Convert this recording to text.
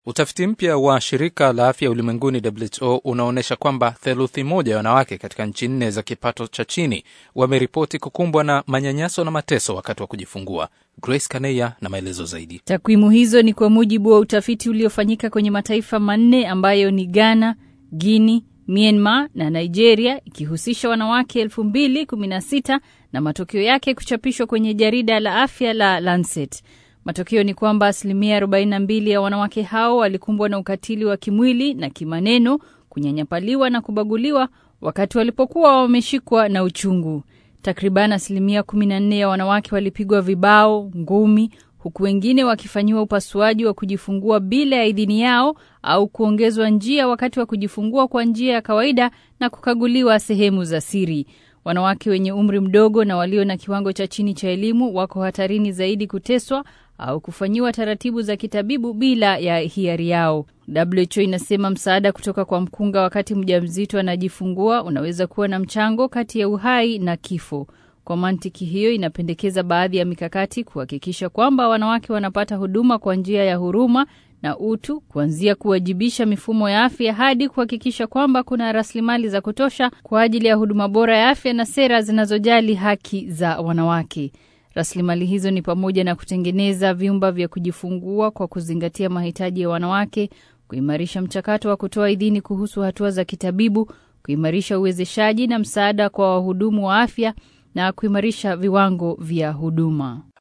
Utafiti mpya wa shirika la afya ulimwenguni WHO unaonyesha kwamba theluthi moja ya wanawake katika nchi nne za kipato cha chini wameripoti kukumbwa na manyanyaso na mateso wakati wa kujifungua. Grace Kaneya na maelezo zaidi. Takwimu hizo ni kwa mujibu wa utafiti uliofanyika kwenye mataifa manne ambayo ni Ghana, Guinea, Myanmar na Nigeria, ikihusisha wanawake 2016 na matokeo yake kuchapishwa kwenye jarida la afya la Lancet. Matokeo ni kwamba asilimia 42 ya wanawake hao walikumbwa na ukatili wa kimwili na kimaneno, kunyanyapaliwa na kubaguliwa wakati walipokuwa wameshikwa na uchungu. Takriban asilimia 14 ya wanawake walipigwa vibao, ngumi, huku wengine wakifanyiwa upasuaji wa kujifungua bila ya idhini yao au kuongezwa njia wakati wa kujifungua kwa njia ya kawaida na kukaguliwa sehemu za siri. Wanawake wenye umri mdogo na walio na kiwango cha chini cha elimu wako hatarini zaidi kuteswa au kufanyiwa taratibu za kitabibu bila ya hiari yao. WHO inasema msaada kutoka kwa mkunga wakati mjamzito anajifungua unaweza kuwa na mchango kati ya uhai na kifo. Kwa mantiki hiyo, inapendekeza baadhi ya mikakati kuhakikisha kwamba wanawake wanapata huduma kwa njia ya huruma na utu, kuanzia kuwajibisha mifumo ya afya hadi kuhakikisha kwamba kuna rasilimali za kutosha kwa ajili ya huduma bora ya afya na sera zinazojali haki za wanawake. Rasilimali hizo ni pamoja na kutengeneza vyumba vya kujifungua kwa kuzingatia mahitaji ya wanawake, kuimarisha mchakato wa kutoa idhini kuhusu hatua za kitabibu, kuimarisha uwezeshaji na msaada kwa wahudumu wa afya na kuimarisha viwango vya huduma.